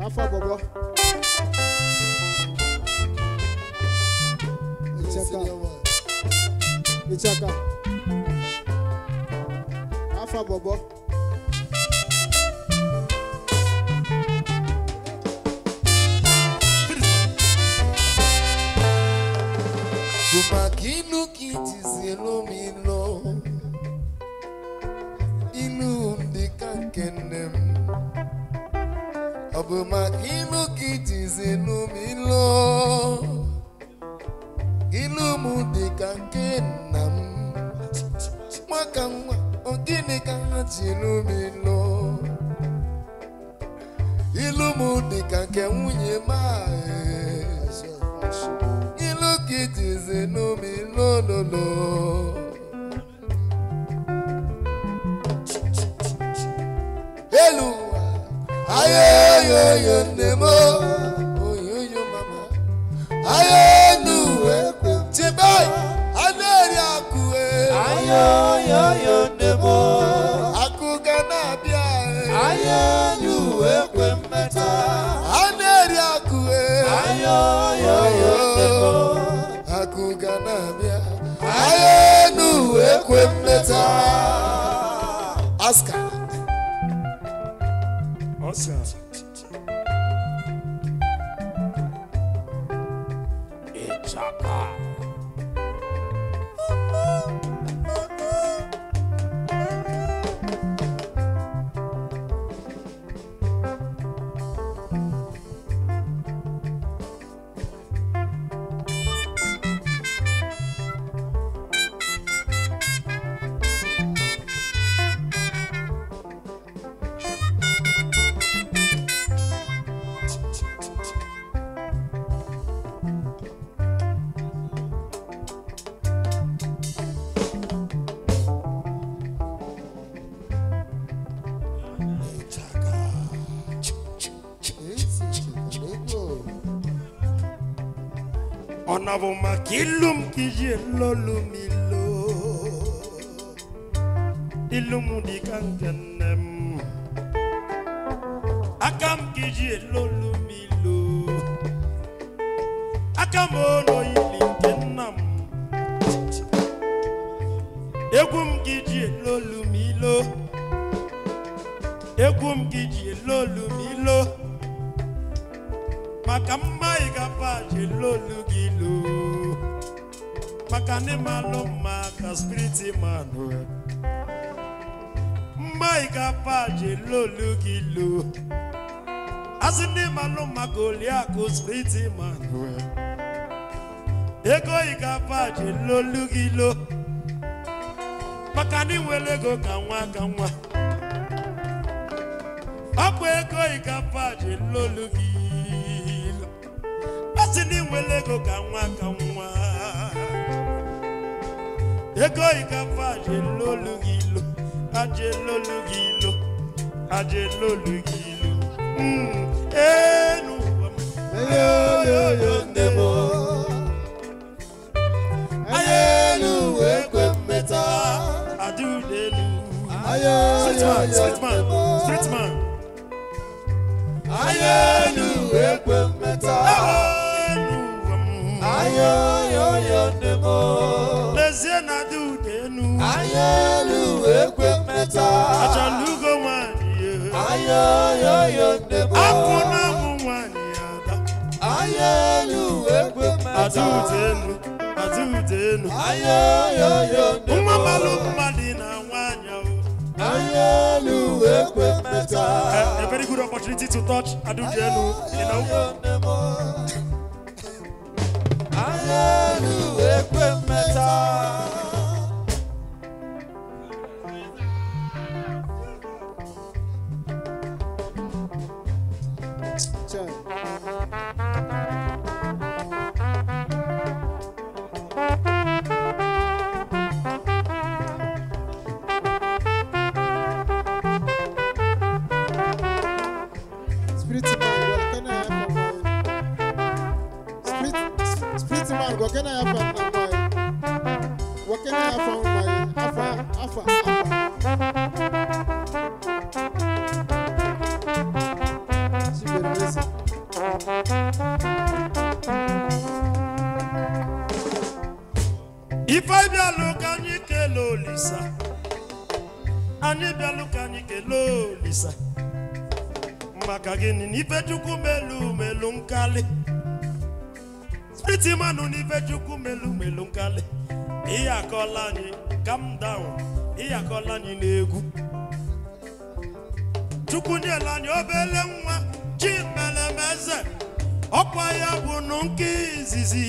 Afa bọbọ. Ichaka. Ichaka. Afa bọbọ. Bùmàkì inú kì í ti sí lómi lọ. Inú ndị ka nke nne m. Ọ bụ maka inú kì í ti sí lómi lọ. Inú m dị ka nke nna m. Nwaka nwa, ọ gịnị ka ha ji lómi lọ? Ilu m dị ka nke nwunye m ahụ. You look it is a no me no no no. Hello, ayo yo yo nemo, oh yo yo mama, ayo nu ekwe, chibai, aneri akue, Ayo yo yo nemo. aku kana bia, Ayo lu ekwe mmeta. aneri akue, Ayo yo yo nemo. aku kana bia, ayo nu ekwe mmeta. Oscar. Oscar. Ichaka. Ọ̀nàbọ̀ màkìlùm kìí lọ́lù mi lò. Ilum di kankenem. Akam kìí lọ́lù mi lò. Akam ono ili kenam. Egwum kìí lọ́lù mi lò. Egwum kìí lọ́lù mi lò. maka mma ị ga-apaji lolu gị lo maka ndị malụ mma ka spiriti manụ mma ị ga-apaji lolu gị lo asị ndị malụ maka oliakụ spiriti manụ ego ị ga-apaji lolu gị lo maka ndị nwere ego ka nwa ka nwa ọ bụ ego ị ga-apaji lolu gị lo asị ndị nwere ego ka nwa ka nwa ego ịgafe aje lolu gị ilo aje lolu gị ilo aje lolu gị ilo Mm, enu ụwa m. Ayo nemo. Ayelu ekwe mmeta. adudelu Ayo street man street man street man Ayelu ekwe mmeta. enu ụwa m. Ayo yo yo nemo. lezie na adudelu Ayelu ekwe mmeta. achalugo nwanyị ya. Ayo yo yo nemo. akwụ na mụ nwanyị ada Ayelu ekwe mmeta. adudelu adudelu Ayo yo yo nemo. nwa malụ mmadụ na nwanyị ahụ Ayelu ekwe mmeta. a, a very good opportunity to touch Adudelu, you know. Ayo nemo. Ayelu ekwe mmeta. Chai. Spirit man, what can I have for my Spirit Spirit man, what can I have for my What can I have for my Alpha Alpha Alpha She better listen. ife bịalụ ka anyị kelee olisa anyị bịalụ ka anyị kelee olisa maka gịnị na ife chukwu melu melu nkali spriti manụ na ife chukwu melu melu nkali ihe akọla anyị calm down ihe akọla anyị n'egwu chukwu nyela anyị obele nwa chi melemeze ọkwa ya bụ nụ nke izizi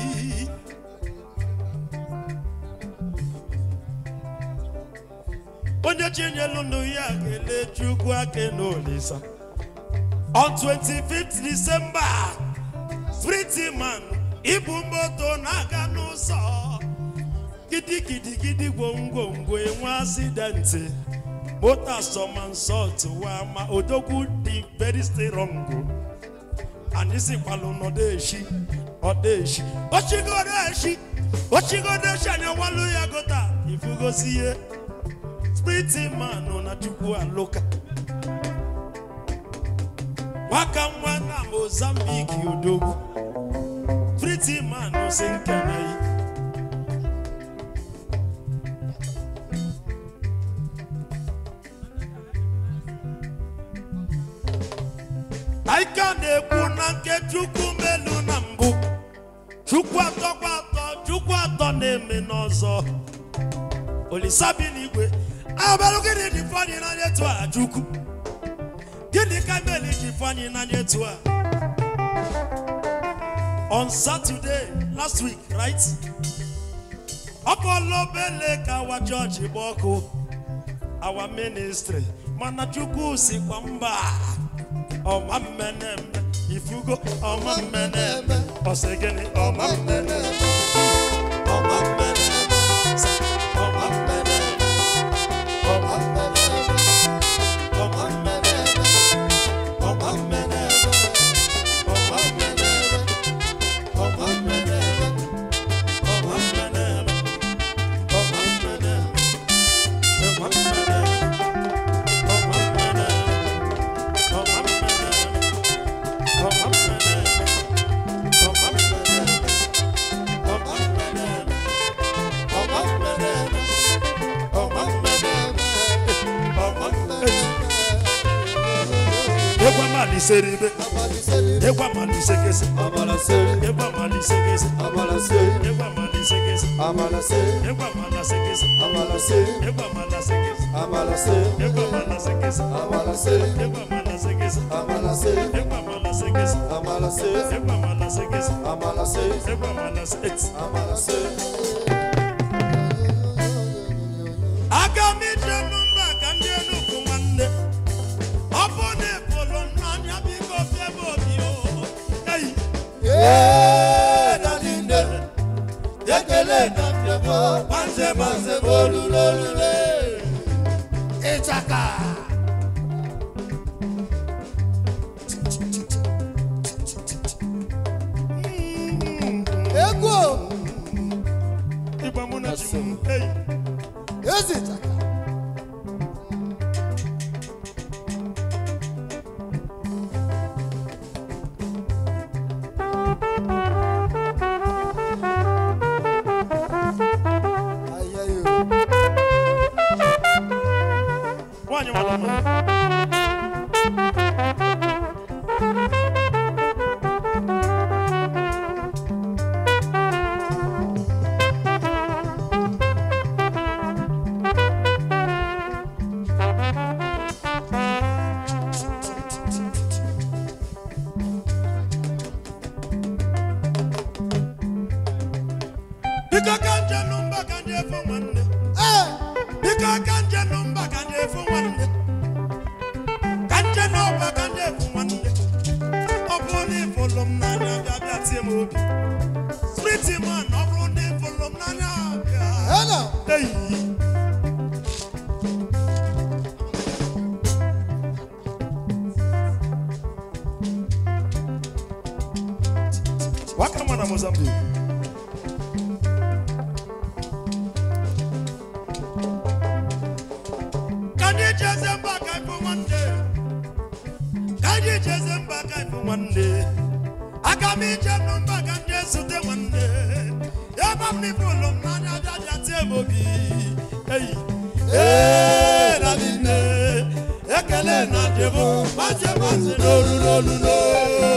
onye chinyelu ndụ ya kelee chukwu ake n'olisa on 25th december spriti man ibu moto na-aga n'ụzọ gidigidigidi gwongwongwo enwe asidenti moto asọmansọ tụwa ma odogwu dị very strong anyị sikwalụ n'ọdeshi ọdeshi ochigodo eshi ochigodo eshi anyị ọwalụ ya gota ifugosi ihe spriti man na chukwu alụka nwaka nwa na mozambiki odogwu spriti man si nkene yi anyị ka na-ekwu na nke chukwu melu na mbụ chukwu atọ kwa atọ chukwu atọ na-eme n'ọzọ olisa bi n'igwe abalụ gịnị dị fọnyị n'anya etu a chukwu gịnị ka meli ji fọnyị n'anya etu a on saturday last week right ọkọlọ obele ka awa chọọchị gba ọkụ awa ministry mana chukwu sikwa mba ọma mmeneme ifugo ọma mmeneme ọsị gịnị ọma mmeneme ọma mmeneme ọma mmeneme ọma mmeneme ọma mmeneme ọma mmeneme ọma mmeneme ọma mmeneme ọma mmeneme ọma mmeneme ọma mmeneme Egwa mali seribe, egwa mali segese, Amala say, egwa mali segese, Amala say, egwa mali segese, Amala say, egwa mala segese, Amala say, egwa mala segese, Amala say, egwa mala segese, Amala say, egwa mala segese, Amala say, egwa mala segese, Amala say, egwa mala segese, Amala say, egwa mala segese. Amala say. aga m ije n'ụlọ ka ndị enugwu nwanne ọ bụ na ebolo n'anya biko bịa m obi o eyi Yeah, daddy, ekele na ndebo, manze manze bolule olule. ịchaka Egwu ịgba mụ na chi m eyi ezi chaka. Ayayo. nwaanyị mara mma biko ka nje nụmba ka nje efu nwanne Eh, biko ka nje nụmba ka nje efu nwanne ka nje n'ọba ka nje efu nwanne ọ bụrụ na ịfụlụ m n'anya bịa bịa tie m obi spriti man ọ bụrụ na ịfụlụ m n'anya bịa hello. eyi waka mma na mozambique ka anyị jeze mba ka ịfụ nwanne ka anyị jeze mba ka ịfụ nwanne aga m ije nụmba ka ndị ezute nwanne ebe m n'ife ụlọ m n'anya abịa bịa tie m obi eyi ee dadi nne ekele na debo maje maje n'olu n'olu n'olu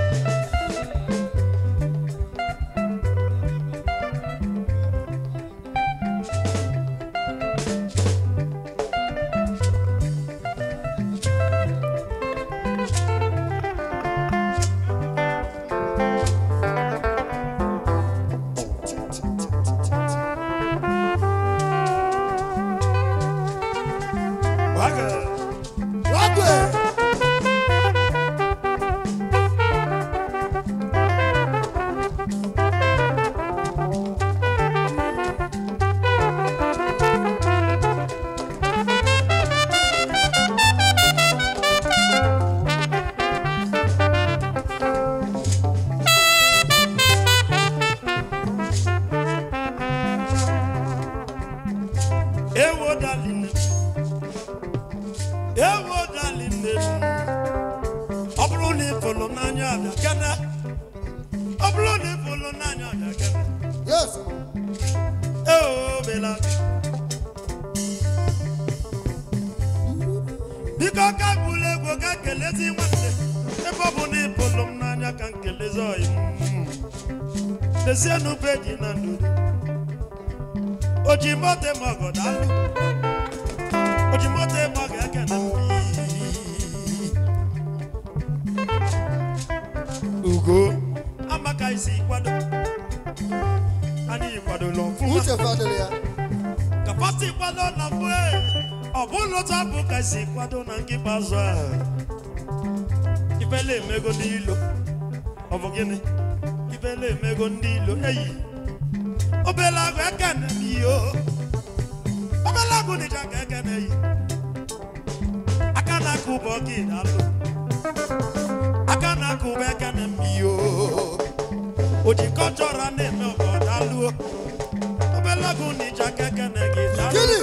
Waga. Wagwe. ewo darling ewo darling ọ bụrụ na ịfụlụ n'anya abịa kene ọ bụrụ na ịfụlụ n'anya abịa kene Yes. eo bela biko ka gburu egwu ka kelezi nwanne ebe ọ bụ na ịfụlụ m n'anya ka nkelezi ọyị m lezienụ peji na ndụdụ oji mote m ọgọ daalụ oji mote m ọgọ ekene m ugo amaka isi kwado anyị kwadola ọfụma Uche fadịrị ya. ka pati kwado na mbụ e, ọ bụrụ otu abụ ka si kwado na nke ikpeazụ a ifele emego ndị ilo ọ bụ gịnị ifele emego ndị ilo eyi obele agụ ekene m iyo obele agụ dịcha ka ekene yi aka na-akụ ụbọ gị dalụ aka na-akụ ụbọ ekene m iyo ojikọ chọrọ na-eme ọgọ dalụo obele agụ dịcha ka ekene gị dalụ Gịnị?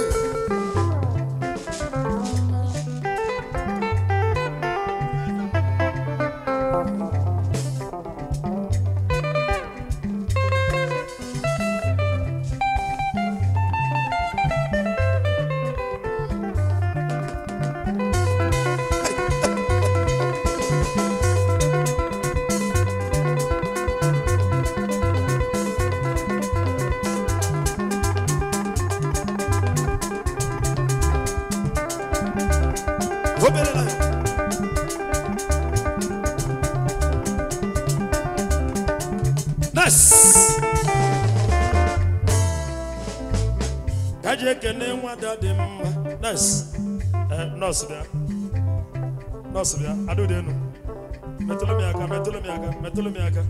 obere na Nice. ka ji ekene nwada dị mma Nice. Eh, nọọsụ bịa nọọsụ bịa adụdenu metụlụ m ya aka metụlụ m ya aka metụlụ m ya aka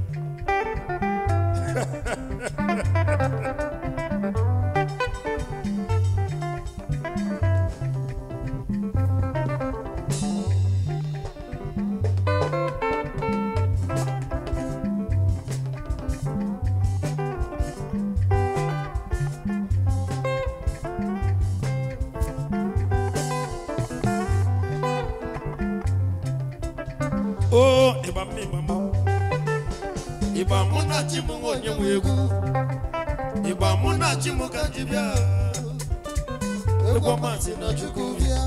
o ịgba m ịgba m ịgba mụ na chi m nwe onye nwe egwu ịgba mụ na chi m ka ji bịa egwu ọma si na chukwu bịa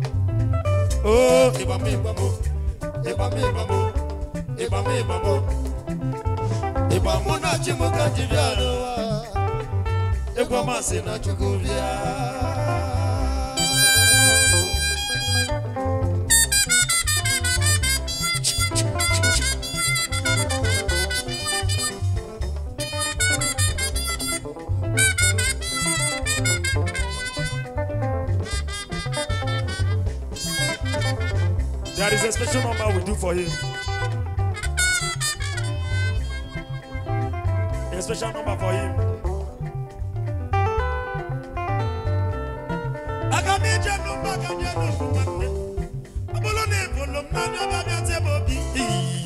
o ịgba m ịgba m ịgba m ịgba m ịgba m ịgba m ịgba mụ na chi m ka ji bịa n'ụwa egwu ọma si na chukwu bịa There is a special number we do for him. A special number for him. Aga m eje n'ụgbọ aga m eje n'ụgbọ nwanne. Ọ bụrụ na ị bụrụ m n'anya ọbịa bịa tie m obi. Ii.